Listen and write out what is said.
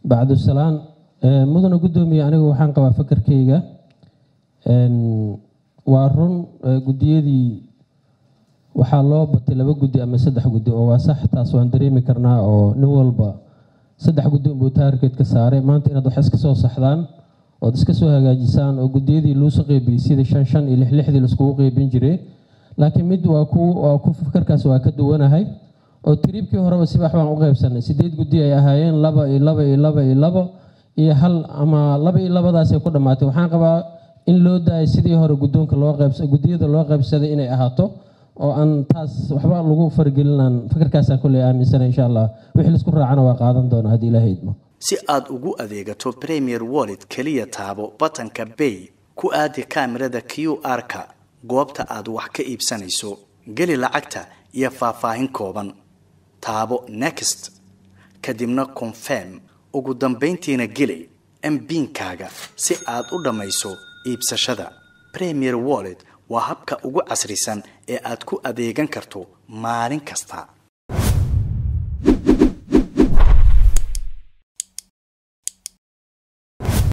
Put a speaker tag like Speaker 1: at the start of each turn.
Speaker 1: bacdusalaan mudana guddoomiye anigu waxaan qabaa fakarkeyga waa run guddiyadii waxaa loo batay laba guddi ama saddex guddi oo waa sax taas waan dareemi karnaa oo nin walba saddex guddi unbuu taargeedka saaray maanta inaad wax iska soo saxdaan ood iska soo hagaajisaan oo guddiyadii luusu qeybiyey sida shan shan iyo lix lixdii laiskugu qeybin jiray laakiin mid waa ku waa ku fakarkaas waa ka duwanahay oo tiriibkii horeba sibax baan u qeybsanay sideed guddi ay ahaayeen laba iyo laba iyo laba iyo labo iyo hal ama laba iyo labadaasay ku dhammaatay waxaan qabaa in loo daayay sidii hore guddoonka loo qeybsa guddiyada loo qeybsaday inay ahaato oo aan taas waxba lagu fargelinaan fakarkaasaan kulley aaminsana insha allah wixii laisku raacana waa qaadan doona haddii ilaahay idmo
Speaker 2: si aad ugu adeegato premier wallet keliya taabo batanka bay ku aadi kaamirada q r-ka goobta aad wax ka iibsanayso geli lacagta iyo faahfaahin kooban taabo next kadibna confirm ugu dambayntiina geli mbiinkaaga si aad u dhammayso iibsashada premier wallet waa habka ugu casrisan ee aad ku adeegan karto maalin kasta